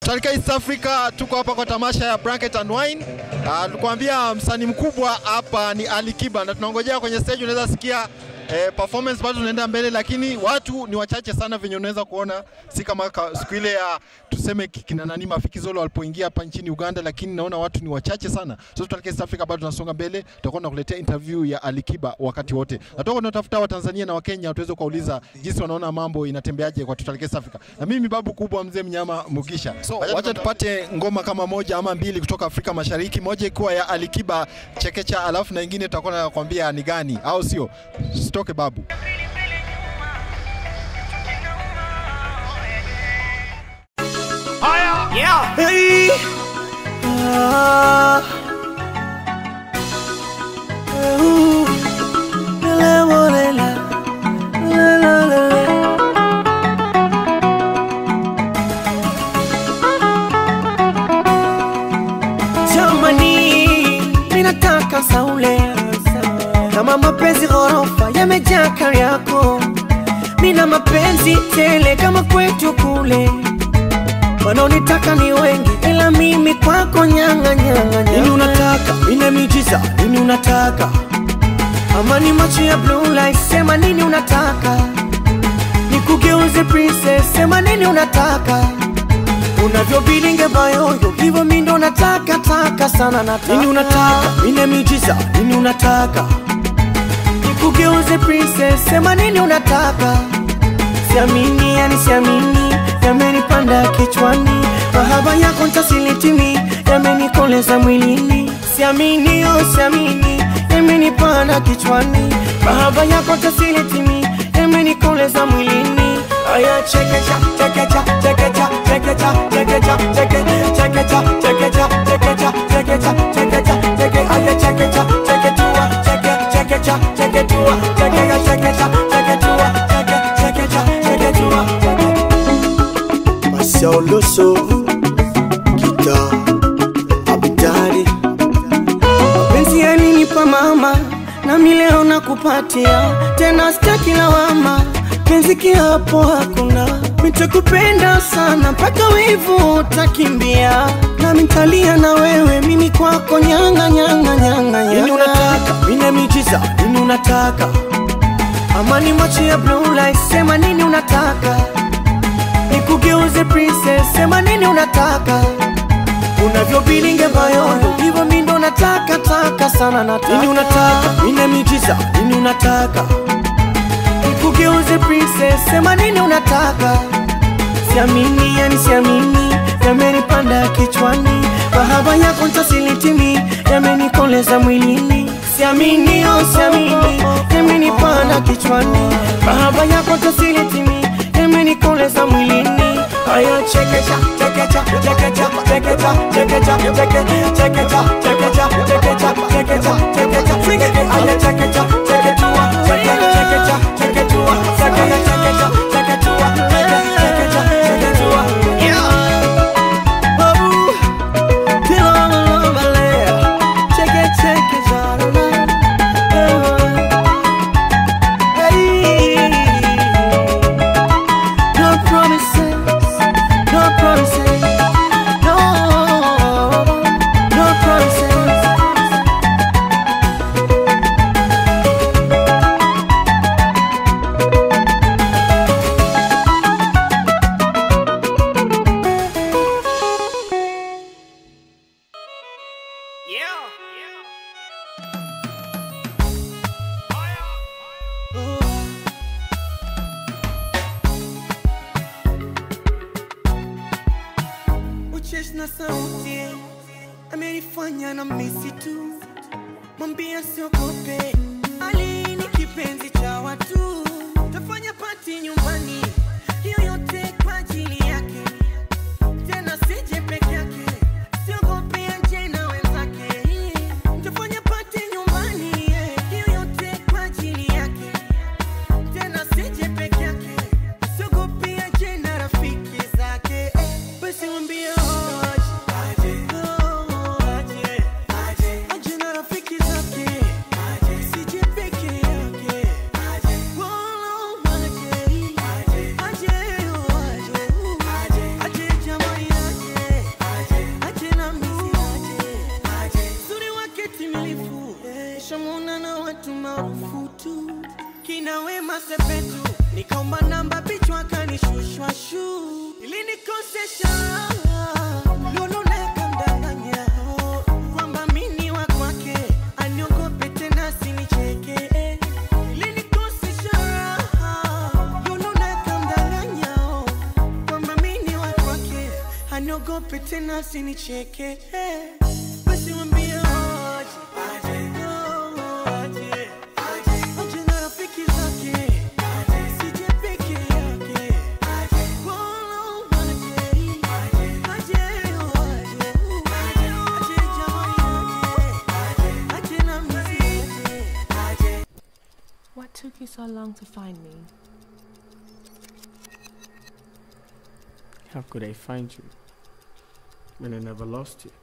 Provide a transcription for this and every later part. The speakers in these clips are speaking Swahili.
Tutalika East Africa, tuko hapa kwa tamasha ya Blanket and Wine. Uh, tukwambia msanii mkubwa hapa ni Ali Kiba na tunaongojea kwenye stage, unaweza sikia eh, performance bado tunaenda mbele, lakini watu ni wachache sana venye unaweza kuona, si kama ka- siku ile ya tuseme ki- kina nani Mafikizolo walipoingia hapa nchini Uganda, lakini naona watu ni wachache sana. So tutalika East Africa, bado tunasonga mbele, tutakuwa tunakuletea interview ya Ali Kiba wakati wote, na tutakuwa tunatafuta Watanzania na Wakenya tuweze kuwauliza jinsi wanaona mambo inatembeaje kwa tutalika East Africa, na mimi babu kubwa mzee mnyama Mugisha. So wacha tupate ngoma kama moja ama mbili kutoka Afrika Mashariki, moja ikiwa ya Ali Kiba Chekecha, alafu na ingine tutakuwa nakwambia ni gani, au sio? Sitoke babu. Yeah. Hey. Ah. Ooh. La, la, la, la. La, la, la, la. Jamani, ninataka saule kama mapenzi ghorofa yamejaa kari yako, mina mapenzi tele kama kwetu kule wanaonitaka ni wengi, ila mimi kwako nyanga nyanga Nini unataka? Nina miujiza. Nini unataka? Ama ni macho ya blue light, sema nini unataka? Nikugeuze princess, sema nini unataka? Unavyobilinge bayoyo, hivyo mi ndo nataka taka sana nataka. Nini unataka? Nina miujiza. Nini unataka? Nikugeuze princess, sema nini unataka? Siamini, yani siamini, yamenipanda kichwani, mahaba yako ntasilitimi, yamenikoleza mwilini. Siamini, oh siamini, yamenipanda kichwani, mahaba yako ntasilitimi, yamenikoleza mwilini. Aya chekecha, chekecha, chekecha, chekecha, chekecha, cheke, chekecha, chekecha, chekecha, chekecha, chekecha, cheke, aya chekecha, cheketua, cheke, chekecha, cheketua, chekecha, chekecha, cheketua, cheke, chekecha, cheketua, cheke. Marcel Loso, guitar, abidari mapenzi yalinipa mama nami leo nakupatia tena sitaki lawama penzi kiapo hakuna nitakupenda sana mpaka wivu utakimbia nami ntalia na wewe mimi kwako nyanga nyanga nyanga nini unataka mina miujiza nini unataka ama ni macho ya blue light sema nini unataka nikugeuze princess sema nini unataka unavyobilinge bayoyo hivyo mi ndo nataka taka sana nataka nini unataka nina miujiza nini unataka nikugeuze princess sema nini unataka siamini yani siamini yamenipanda kichwani mahaba yako ntasilitimi yamenikoleza mwilini siamini oh siamini yamenipanda kichwani mahaba yako ntasilitimi yamenikoleza mwilini Aya chekecha, chekecha, chekecha, chekecha, chekecha, cheke, chekecha, chekecha, chekecha, chekecha, chekecha, cheke, aya chekecha, cheketua, cheke, chekecha, cheketua, cheke, chekecha, cheketua, cheke, chekecha, cheketua. Yeah. Babu, kila malomalea, cheke, cheke, jarana. Hey. No promises, no promises, no, no promises. Yeah. Ucheshi na sauti amenifanya na misi tu, mwambia siogope, Ali ni kipenzi cha watu, tafanya pati nyumbani, hiyo yote kwa ajili yake, tena sije peke yake, siogope aje na wenzake, tafanya pati nyumbani, hiyo yote kwa ajili yake tena sije peke yake, siogopi aje na rafiki zake. Basi mwambie aje, oh, aje, aje na rafiki zake, sije peke yake. Oh, aje, aje, oh, aje, aje jamani aje, masepetu nikaomba namba bichwa kanishushwa shu ilinikosesha lululeka mdanganya kwamba mini wa kwake aniogope tena sinicheke ilinikosesha lululeka mdanganya kwamba mini wa kwake aniogope tena sinicheke basi mwambie aje, oh, aje, aje na rafiki zake sije peke yake Wala aje, aje, oh, aje, aje jamani aje, aje na mzee aje What took you so long to find me? How could I find you when I never lost you?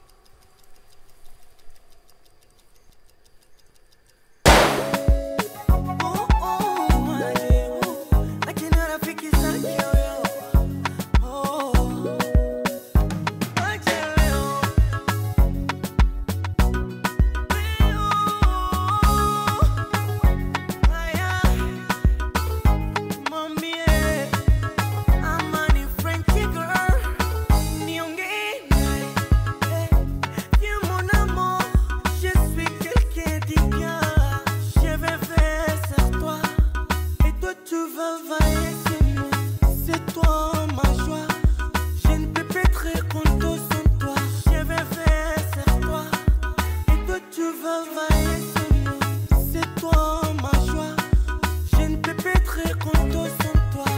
Oh, oh, aje, oh, aje na rafiki zake huyo. Oh, aje leo. Leo. Haya. Mwambie, ama ni Frenchie girl, niongee naye. Eh, viens mon amour, je suis quelqu'un d'ignorant. Je vais faire sur toi, et toi tu vas veiller sur moi. C'est toi ma joie, je ne peux pas être content sans toi. Je vais faire sur toi, et toi tu vas veiller sur moi. C'est toi ma joie, je ne peux pas être content sans toi.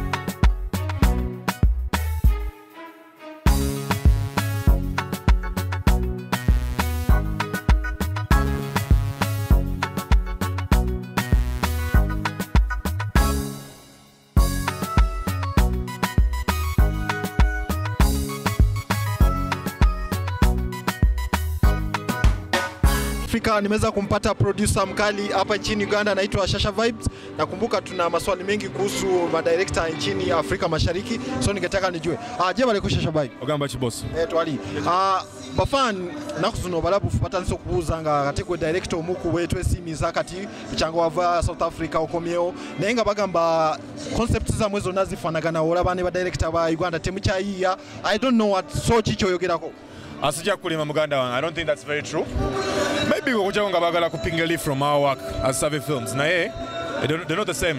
Afrika nimeweza kumpata producer mkali hapa nchini Uganda anaitwa Shasha Vibes. Nakumbuka tuna maswali mengi kuhusu madirekta nchini Afrika Mashariki, so ningetaka nijue ah, je bale Shasha Vibes ogamba ki bosi eh, twali ah, bafan naku zino balabufu batandise okubuuza nga kati gwe director omuku wetwesiimiza kati kyanga wava south africa okomyewo naye nga bagamba concept zamwe zonna zifanagana olaba ne badirector ba uganda temukyayiiya i don't know what so ki kyoyogerako asijja kulima muganda wange i don't think that's very true maybe okujjako nga baagala kupinga leaf from our work as survey films naye they're they're not the same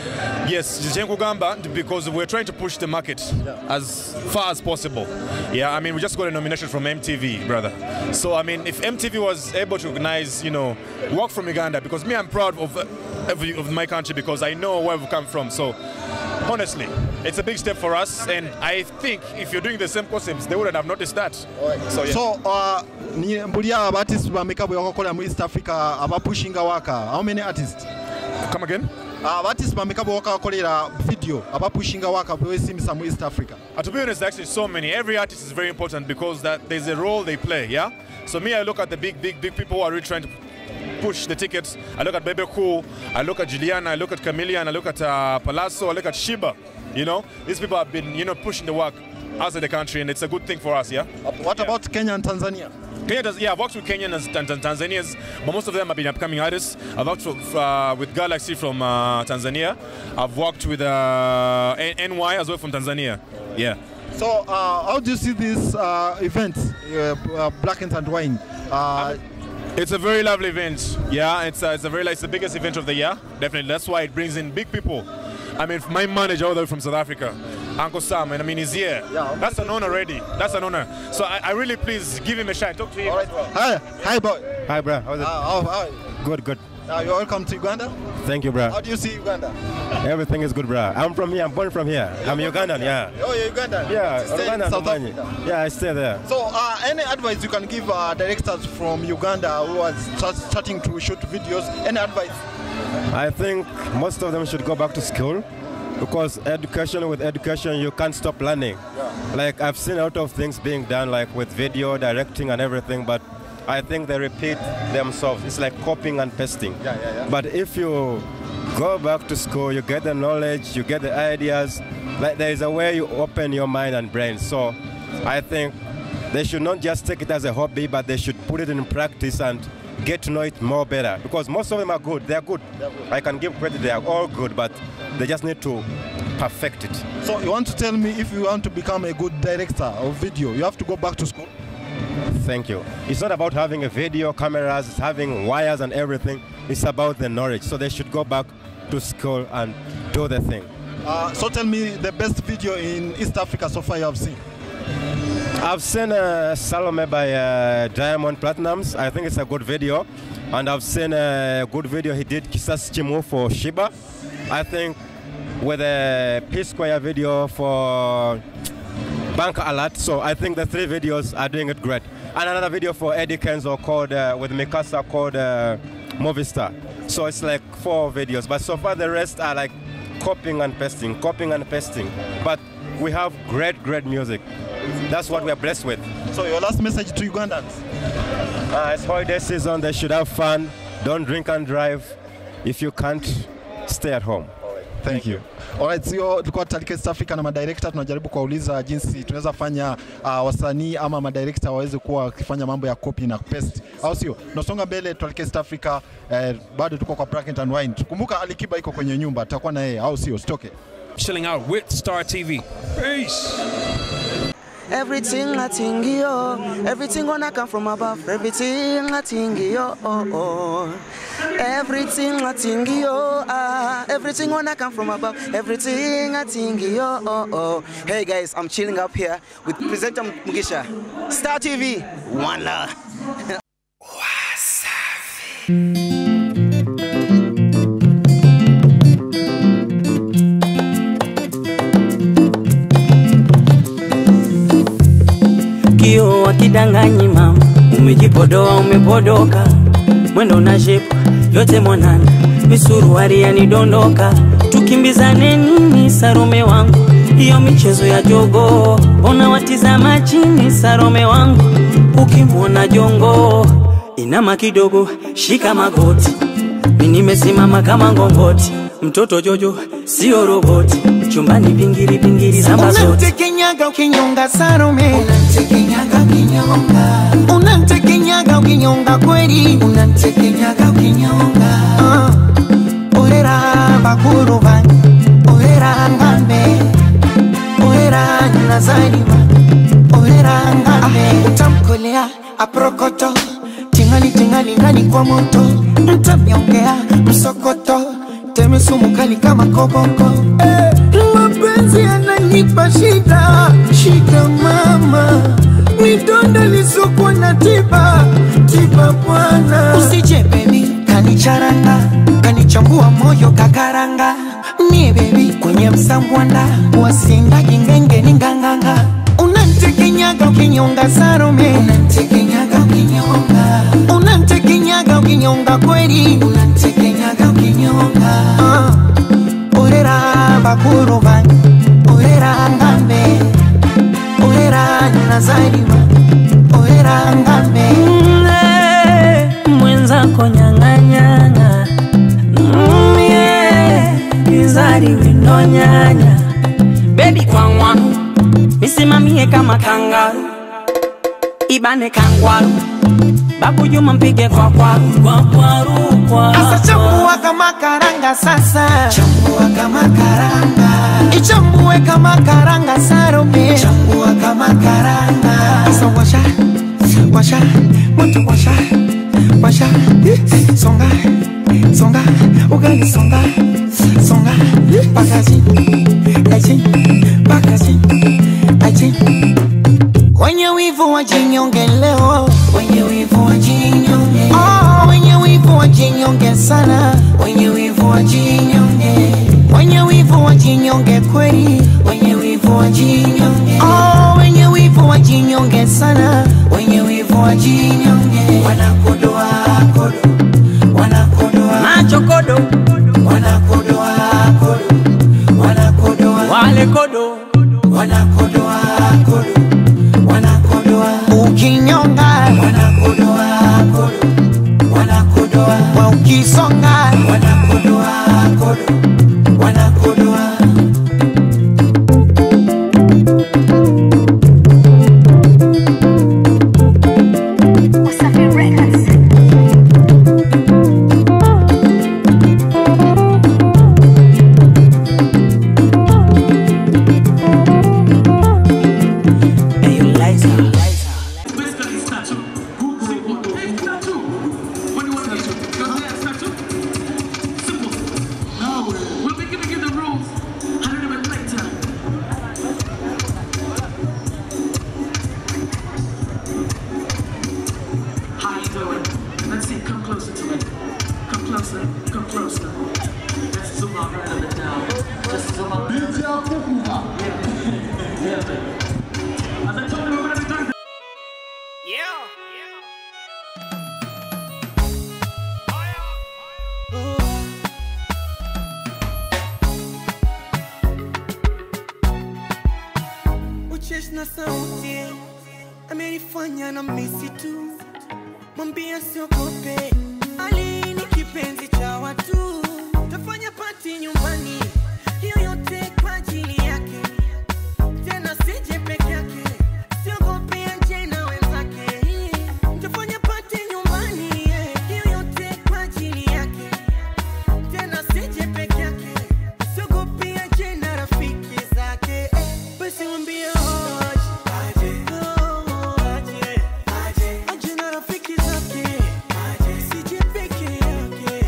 yes kyenkugamba nti because we're trying to push the market as far as possible yeah i mean we just got a nomination from mtv brother so i mean if mtv was able to recognize you know work from uganda because me i'm proud of, of, of my country because i know where we've come from so honestly it's a big step for us and i think if you're doing the same concepts they wouldn't have noticed that so yeah so uh, ni mbuli aba artist bameka bwe bakakola mu east africa abapushinga waka how many artists come again aba artist bameka bwe bakakolera video abapushinga waka bwesimisa mu east africa Uh, to be honest, actually, so many. Every artist is very important because that there's a role they play. Yeah. So me, I look at the big, big, big people who are really trying to push the tickets. I look at Bebe Cool. I look at Juliana. I look at Chameleon. I look at uh, Palazzo. I look at Shiba. You know, these people have been, you know, pushing the work outside the country, and it's a good thing for us. Yeah. what about kenya and tanzania Kenya does, yeah, I've worked with Kenyans and Tan- Tanzanians, but most of them have been upcoming artists. I've worked with, uh, with Galaxy from uh, Tanzania. I've worked with uh, N- NY as well from Tanzania. Yeah. So, uh, how do you see this uh, event, uh, uh, Black and Wine? Uh, It's a very lovely event. Yeah, it's a, it's a very it's the biggest event of the year. Definitely, that's why it brings in big people. I mean, my manager all the way from South Africa, Uncle Sam, and I mean he's here. Yeah. that's an honor already. That's an honor. So I, I really please give him a shine. Talk to him. all right. Hi, hi, boy. Hi, bro. How's it? Uh, how, how, good, good. uh, you're welcome to Uganda. Thank you, bro. How do you see Uganda? Everything is good, bro. I'm from here. I'm born from here. I'm Ugandan, yeah. Oh, you're Ugandan. Yeah, You stay in Ugandan, South Umbani. Africa. Yeah, I stay there. So, uh, any advice you can give uh, directors from Uganda who are start, starting to shoot videos? Any advice? I think most of them should go back to school because education with education you can't stop learning. Like I've seen a lot of things being done like with video directing and everything, but I think they repeat themselves. It's like copying and pasting. Yeah, yeah, yeah. But if you go back to school, you get the knowledge, you get the ideas. Like there is a way you open your mind and brain. So I think they should not just take it as a hobby, but they should put it in practice and get to know it more better because most of them are good. They are good. I can give credit. They are all good, but they just need to perfect it. So you want to tell me if you want to become a good director of video, you have to go back to school? Thank you. It's not about having a video, cameras, it's having wires and everything. It's about the knowledge. So they should go back to school and do the thing. Uh, so tell me the best video in East Africa so far you have seen. I've seen uh, Salome by uh, Diamond Platinums. I think it's a good video. And I've seen a good video he did Kisas Chimu for Shiba. I think with a P Square video for Bank Alert. So I think the three videos are doing it great. And another video for Eddie Kenzo called uh, with Mikasa called uh, Movistar. So it's like four videos. But so far the rest are like copying and pasting, copying and pasting. But we have great, great music. That's what we are blessed with. So your last message to Ugandans? Uh, it's holiday season. They should have fun. Don't drink and drive. If you can't, stay at home. Thank you. Alright, sio tulikuwa Talike East Africa na madirector tunajaribu kuwauliza jinsi tunaweza fanya uh, wasanii ama madirector waweze kuwa wakifanya mambo ya copy na paste, au sio? Tunasonga mbele Talike East Africa eh, bado tuko kwa Bracket and Wine. Kumbuka Alikiba iko kwenye nyumba, tutakuwa na yeye, au sio? Usitoke. Chilling out with Star TV. Peace. Everything I think yo, everything gonna come from above. Everything I think yo, oh, oh. Everything I think yo, ah, everything gonna come from above. Everything I think yo, oh, oh. Hey guys, I'm chilling up here with presenter Mugisha, Star TV, one love. kio wakidanganyi mama, umejipodoa umepodoka, mwendo na shepu yote mwanana, misuruari yanidondoka, tukimbizane nini Sarome wangu, hiyo michezo ya jogo, ona watizama chini Sarome wangu, ukimwona jongo inama kidogo, shika magoti, mi nimesimama kama ngongoti, mtoto Jojo sio roboti, chumbani pingiri pingiri za mazoti Unamtekenyaga ukinyonga Salome, unamtekenyaga ukinyonga, unamtekenyaga ukinyonga kweli, unamtekenyaga ukinyonga. Uh, orera bakuru banyu, orera ngambe, orera nazaliwa, orera ngambe, utamkolea aprokoto tingali tingali ndani kwa moto, mtamyongea msokoto, teme sumu kali kama koboko eh, mapenzi yananipa shida shida mama midonda lisokwa na tiba tiba bwana usije bebi kanicharanga kanichambua moyo kakaranga mie bebi kwenye msambwanda wasindagi ngengeni nganganga unantekenyaga ukinyonga Salome unantekenyaga ukinyonga unantekenyaga ukinyonga kweli unantekenyaga ukinyonga uh, orera bakuru banyu orera ngambe orera nazaliwa orera ngambe Mle, mwenzako nyang'anyang'a mie izari windo nyanya bebi kwangwa misimamie kama kangaru ibane kangwaru babu juma mpige kwa kwaru kwa kwaru kwa Asa chambua kama karanga sasa chambua kama karanga ichambue kama karanga Salome chambua kama karanga Asa washa washa moto washa washa songa songa ugali songa songa pakazi achi pakazi achi Wenye wivu wajinyonge leo, wenye wivu wajinyonge. Oh, wenye wivu wajinyonge sana, wenye wivu wajinyonge. Wenye wivu wajinyonge kweli, wenye wivu wajinyonge. Oh, wenye wivu wajinyonge sana, wenye wivu wajinyonge. Wanakodoa kodo, wanakodoa macho kodo wanakodoa kodo, wanakodoa wale kodo wanakodoa kodo wanakodoa ukinyonga wanakodoa kodo wanakodoa wa ukisonga wanakodoa kodo wanakodoa sina sauti, amenifanya na misitu, mwambia siogope, Ali ni kipenzi cha watu, tafanya pati nyumbani, hiyo yote kwa ajili yake, tena sije peke yake, siogope aje na wenzake, tafanya pati nyumbani, hiyo yote kwa ajili yake, tena sije peke yake, siogope aje na rafiki zake, basi mwambie aje, oh, aje, aje na rafiki zake, sije peke yake,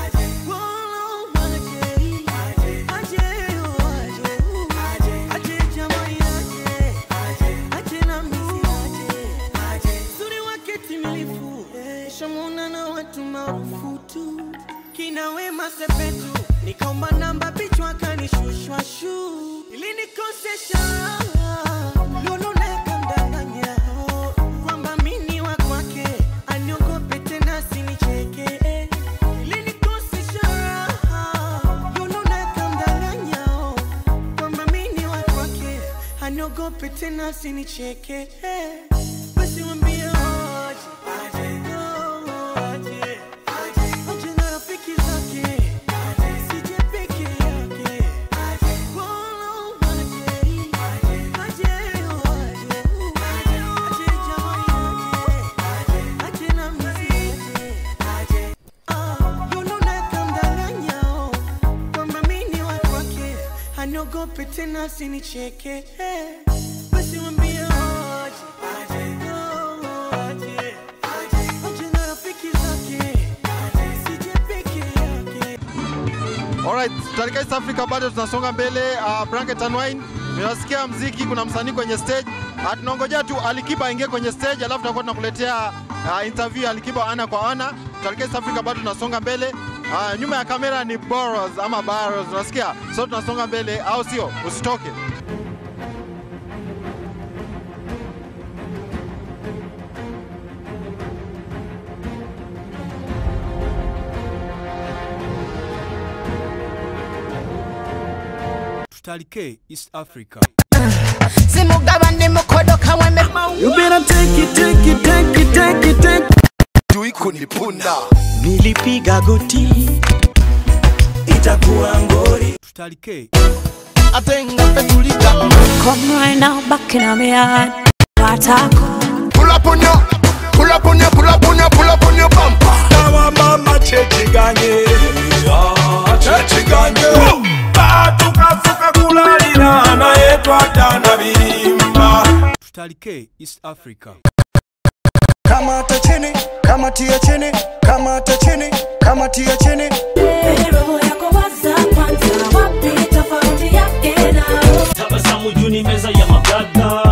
oh, aje, aje, oh, aje, aje jamani, aje, aje na mimi, aje, uzuri wake timilifu, shamuna na watu maarufu tu, kina Wema Sepetu, nikaomba namba bichwa akanishushwa shu, ilinikosesha Lolo naye kamdanganya kwamba mimi ni wa kwake, aniogope tena asinicheke, ilinikosesha Lolo naye kamdanganya kwamba mimi ni wa kwake, aniogope tena asinicheke, basi mwambie aje, oh, aje, aje na rafiki zake, sije peke yake, oh, aje, aje, oh, aje, aje jamani, aje, aje na mimi, aje, ah, Lulu naye kamdanganya, oh, kwamba mimi ni wa kwake, aniogope tena asinicheke, basi mwambie aje, oh, aje, aje na rafiki zake, sije peke yake. Alright, katika East Africa bado tunasonga mbele. Uh, Blanket and Wine, tunasikia mziki, kuna msanii kwenye stage. Uh, tunangojea tu Alikiba aingie kwenye stage, alafu tutakuwa tunakuletea uh, interview ya Alikiba ana kwa ana. Katika East Africa bado tunasonga mbele. Uh, nyuma ya kamera ni Boros ama Baros, unasikia? So tunasonga mbele, au sio? Usitoke. Tutalike East Africa. simugabane mukodo kamweme You better take it, take it, take it, take it, take it. Jui kunipunda Nilipiga goti itakuwa ngori. Tutalike atenga petulika Come right now, back in my yard. Watako. pull up on your pull up on your pull up on your pull up on your bumper Dawa mama chechi ganye Ya, chechi ganye Batu kafuka kulalira naye twatana birimba Tutalike East Africa. Kamata chini, kamatia chini, kamata chini, kamatia chini. tabasamu juu ni meza ya magada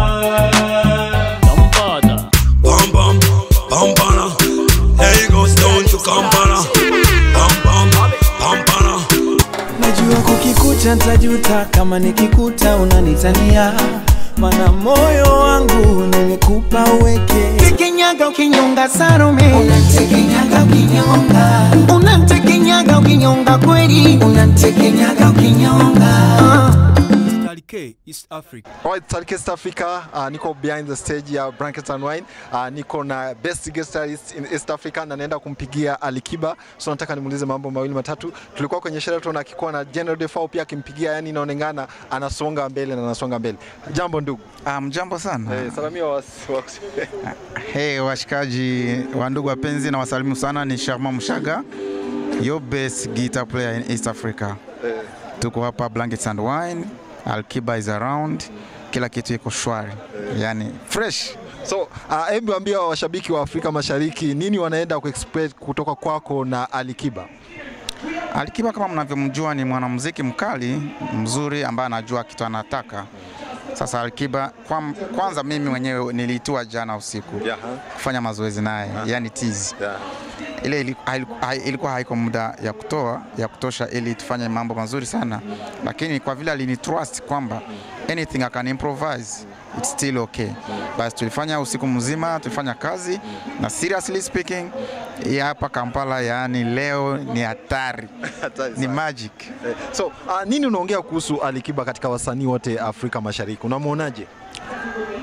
Kampala Bam bam, pampana Hey goes down to Kampala Bam bam, pampana Najua kukikuta ntajuta kama nikikuta unanitania, mana moyo wangu nimekupa uweke. Tekenyaga ukinyonga Salome, unantekenyaga ukinyonga, unantekenyaga ukinyonga kweli, unantekenyaga ukinyonga. Tutalike East Africa. Alright, Talk East Africa. Uh, niko behind the stage ya Blankets and Wine. Uh, niko na best guest artist in East Africa na naenda kumpigia Alikiba. So nataka nimuulize mambo mawili matatu. Tulikuwa kwenye sherehe tunaona akikuwa na General Defao pia akimpigia, yani inaonekana anasonga mbele na anasonga mbele. Jambo ndugu. Um, jambo sana. Eh, salamia was, was. Hey, washikaji wa ndugu wapenzi na wasalimu sana, ni Sharma Mushaga, your best guitar player in East Africa. Eh. Tuko hapa Blankets and Wine, Alkiba is around, kila kitu iko shwari, yani fresh. So, uh, hebu ambia washabiki wa Afrika Mashariki nini wanaenda kuexpect kutoka kwako na Alikiba? Alikiba kama mnavyomjua ni mwanamuziki mkali mzuri ambaye anajua kitu anataka. Sasa Alikiba kwa, kwanza mimi mwenyewe niliitua jana usiku Yeah. kufanya mazoezi naye, yani tizi Yeah. ile ili- haiku- hai- ilikuwa haiko muda ya kutoa ya kutosha ili tufanye mambo mazuri sana, lakini kwa vile alini trust kwamba anything I can improvise it's still okay. Basi tulifanya usiku mzima, tulifanya kazi na seriously speaking, hii hapa Kampala, yaani leo ni hatari, ni magic. Eh, So, uh, nini unaongea kuhusu Alikiba katika wasanii wote Afrika Mashariki? Unamwonaje?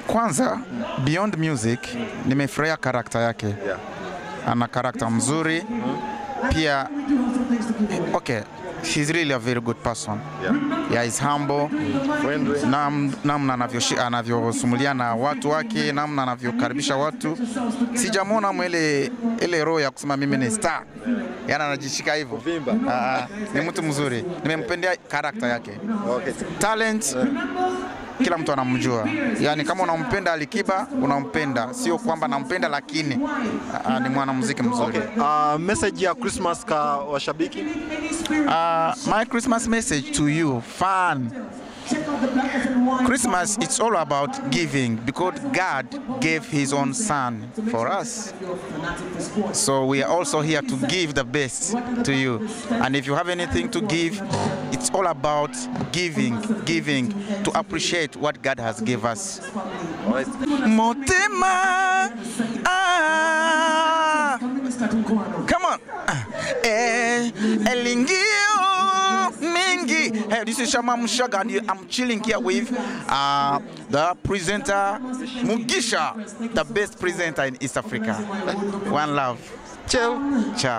kwanza beyond music nimefurahia karakta yake Yeah. ana karakta mzuri pia okay he's really a very good person Yeah. yeah, he's humble Nam- namna anavyoshi- anavyosumulia na watu wake namna anavyokaribisha watu sijamwona mwele ile roho ya kusema mimi ni star yani anajishika hivyo Ah, ni mtu mzuri nimempendea karakta yake Okay. talent kila mtu anamjua yani kama unampenda alikiba unampenda sio kwamba nampenda lakini ah, ni mwanamuziki mzuri Uh, message ya Christmas ka washabiki Uh, my Christmas message to you, fun. Christmas, it's all about giving because God gave His own Son for us. So we are also here to give the best to you. And if you have anything to give, it's all about giving, giving to appreciate what God has given us. Motema, ah, come on. Ah, Eh, elingio mingi. Hey, this is Shama Mushaga and I'm chilling here with uh, the presenter Mugisha, the best presenter in East Africa. One love. Ciao. Ciao.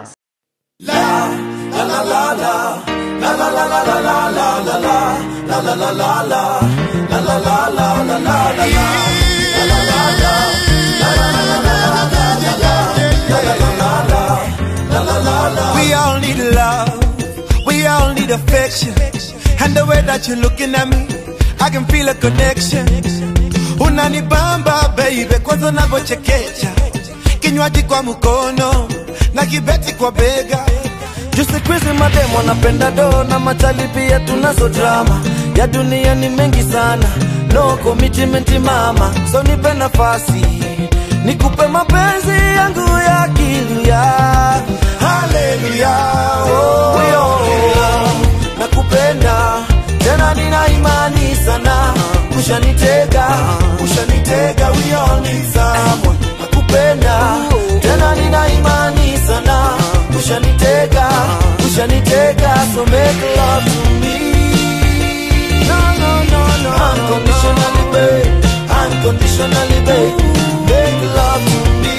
We all need love, we all need affection. And the way that you're looking at me, I can feel a connection. Unanibamba baby, kwanza unavyochekecha, kinywaji kwa mkono na kibeti kwa bega. Jusi kwizi mademo napenda do na machali pia tunazo drama ya dunia ni mengi sana, no commitment mama, so nipe nafasi nikupe mapenzi yangu ya kilia. Haleluya, oh, yo, nakupenda tena, nina imani sana, ushanitega, ushanitega, we all need someone. Nakupenda tena, nina imani sana, ushanitega, ushanitega, so make love to me. No, no, no, no, unconditionally, babe, unconditionally, babe, make love to me.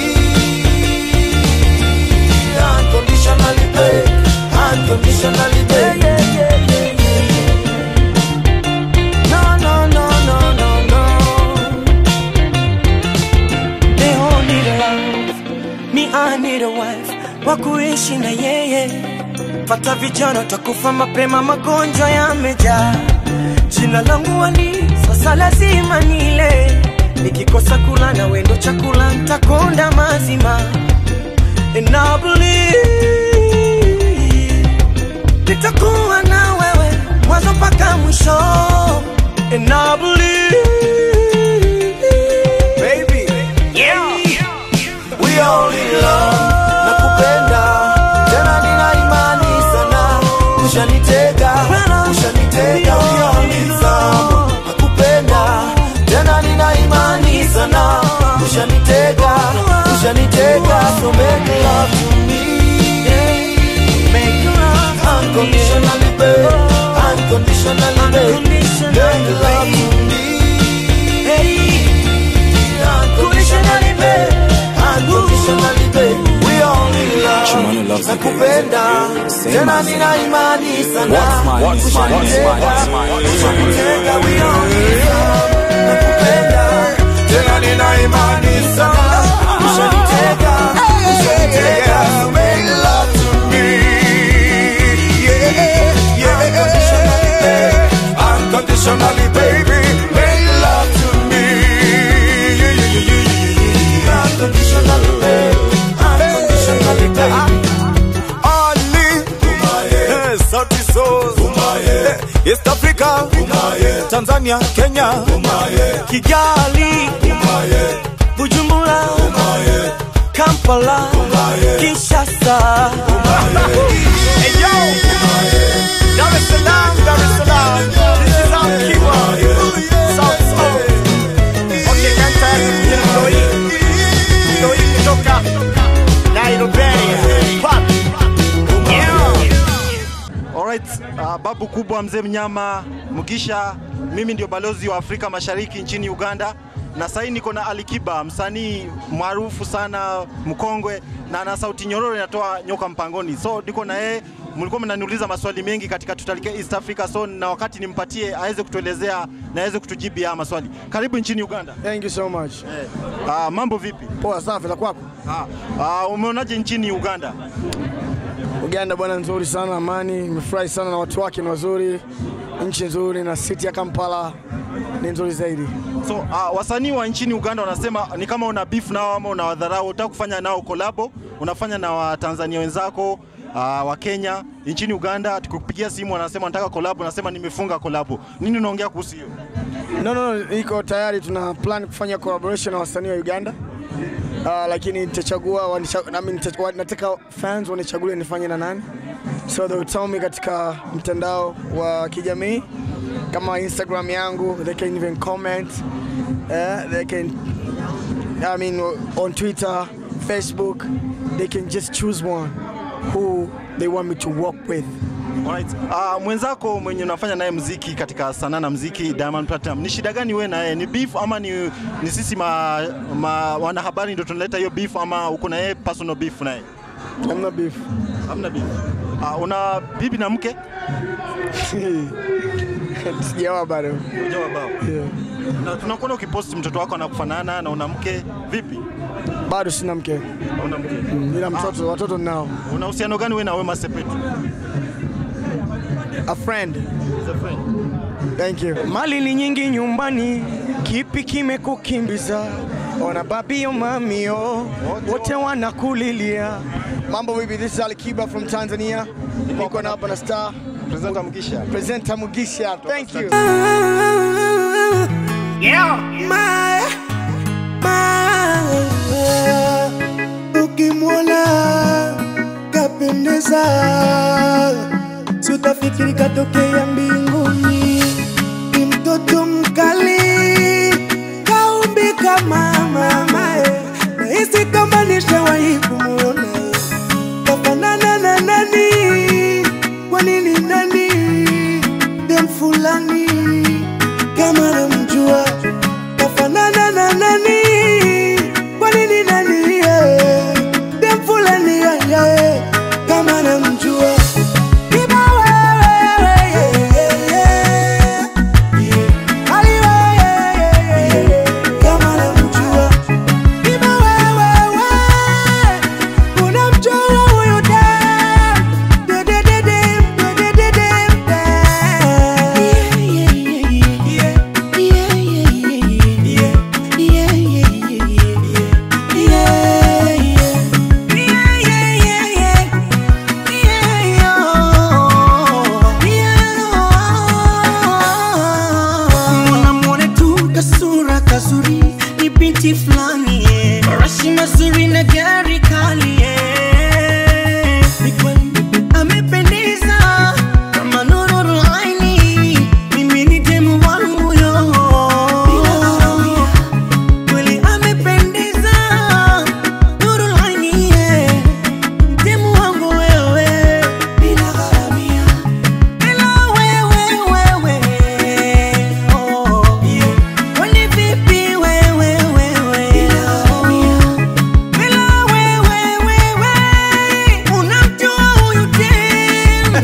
Unconditionally, babe, unconditionally, babe. Yeah, yeah, yeah, yeah. No, no, no, no, no, no. They all need a love, me I need a wife wa kuishi na yeye. Pata vijana takufa mapema, magonjwa yamejaa. Jina langu Ali, sasa lazima nile. Nikikosa kula na wendo chakula, ntakonda mazima. And I believe nitakuwa na wewe mwanzo mpaka mwisho. And I believe baby, yeah. We all in love, nakupenda tena, nina imani sana, ushanitega, ushanitega, we all in love, nakupenda tena, nina imani sana, ushanitega, ushanitega, so make love to me, make love unconditionally, babe, unconditionally, babe, make love to me, unconditionally, babe, unconditionally, babe, we all in love, nakupenda tena, nina imani sana, ushanitega, ushanitega, we all in love, nakupenda tena, nina imani sana, ushanitega, ushanitega, make love to me, yeah, yeah, unconditionally, babe, unconditionally, baby, make love to me, yeah, yeah, yeah, yeah, yeah, unconditionally, babe, unconditionally, babe. Ali, eh, Sauti Sol, eh, East Africa, Tanzania, Kenya, Kigali, Bujumbura, Kampala, Kinshasa. Hey yo, Dar es Salaam, Dar es Salaam, this is our keyword, South Soul. Okay, kanta Kitoi, Kitoi kutoka Nairobi, Pop. Yeah. Alright, uh, babu kubwa mzee mnyama Mugisha, mimi ndio balozi wa Afrika Mashariki nchini Uganda na sasa niko na Alikiba, msanii maarufu sana mkongwe, na ana sauti nyororo inatoa nyoka mpangoni. So niko na yeye, mlikuwa mnaniuliza maswali mengi katika tutalike East Africa, so na wakati nimpatie aweze kutuelezea na aweze kutujibu haya maswali. Karibu nchini Uganda. Thank you so much. Eh, ah, mambo vipi? Poa safi, la kwako? Ah, ah, umeonaje nchini Uganda? Uganda bwana, nzuri sana, amani. Nimefurahi sana na watu wake ni wazuri, nchi nzuri, na city ya Kampala ni nzuri zaidi. So uh, wasanii wa nchini Uganda wanasema ni kama una beef nao ama unawadharau, unataka kufanya nao kolabo, unafanya na Watanzania wenzako uh, wa Kenya nchini Uganda, tukikupigia simu wanasema nataka kolabo, unasema nimefunga kolabo. Nini unaongea kuhusu hiyo? No, no, no, iko tayari, tuna plan kufanya collaboration na wasanii wa Uganda. Uh, lakini nitachagua wanicha- nami nitachagua- nataka fans wanichagulie nifanye na nani, so they will tell me katika mtandao wa kijamii kama Instagram yangu, they can even comment uh, they can I mean on Twitter, Facebook, they can just choose one who they want me to work with. Alright. Uh, mwenzako mwenye unafanya naye mziki katika sanaa na mziki Diamond Platinum, ni shida gani wewe na yeye? Ni beef ama ni, ni sisi ma, ma, wanahabari ndio tunaleta hiyo beef ama uko na yeye personal beef naye? Hamna beef. Hamna beef. Uh, una bibi na mke? Sijawa bado. Hujawa bao. Yeah. Na tunakuona ukipost mtoto wako anakufanana na una mke vipi? Bado sina mke. Una mke? Mm, ila mtoto, watoto ninao. Una uhusiano gani wewe na Wema Sepetu? A friend. He's a friend. Thank you. Mali ni nyingi nyumbani, kipi kimekukimbiza? Ona babio mamio, wote wanakulilia. Mambo vipi? This is Ali Kiba from Tanzania. Niko na hapa na star Presenter Mugisha. Presenter Mugisha. Thank you. Yeah. My, my, ukimwona kapendeza, si utafikiri katokea mbinguni. Ni mtoto mkali, kaumbika mama, nahisi kama nishawahi kumwona. Kafanana na nani? Kwa nini nani? Dem fulani kama namjua kafanana na nani? Kwa nini nani? yeah. Dem fulani yeah, yeah. kama namjua Kiba wewe, yeah, yeah, yeah. Ali wewe, yeah, yeah, yeah. kama namjua Kiba wewe, wewe. unamjua huyu dem. De, de, de, dem, de, de, de, dem, Mwanamwone tu kasura kazuri ni binti fulani yeah. Marashi mazuri na gari kali yeah. Ni kweli amependeza kama nuru aini, mimi ni demu wangu yo. Kweli amependeza nuru aini yeah. Demu wangu wewe bila gharamia bila wewe wewe oh yeah. Kwani vipi wewe wewe bila wewe wewe unamjua huyu dem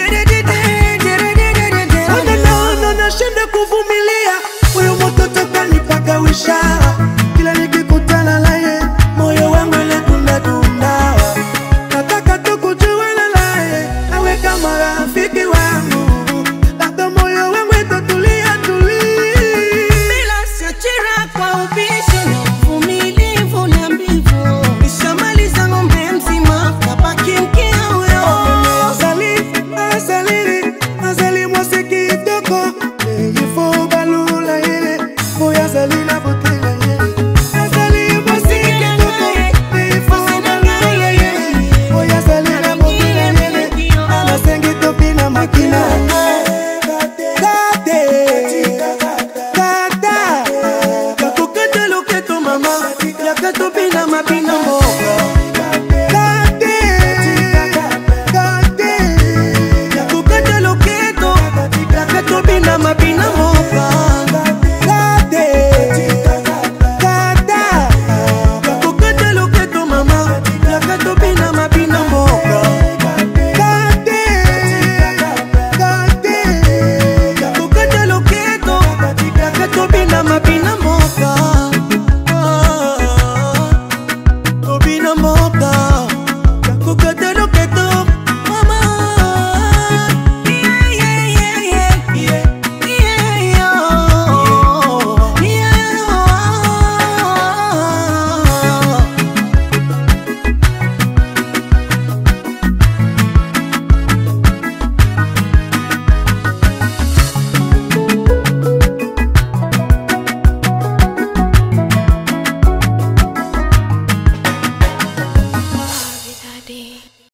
Naona nashinda kuvumilia huyu mtoto kanipagawisha, kila nikikutana naye moyo wangu unadunda dunda. Nataka tu kujuana naye awe kama rafiki wangu, labda moyo wangu itatulia tulia. bila siachira kwa ubishi na uvumilivu na mbivu nishamaliza ng'ombe mzima kabaki mkia huyo Azali, azali, azali mwasi kitoko Il faut balula yele Moya azali na botela yele Azali mwasi kitoko Il faut balula yele Moya azali na botela yele Anasengi topi na makina Kate Kata kakukete loketo mama yakato bila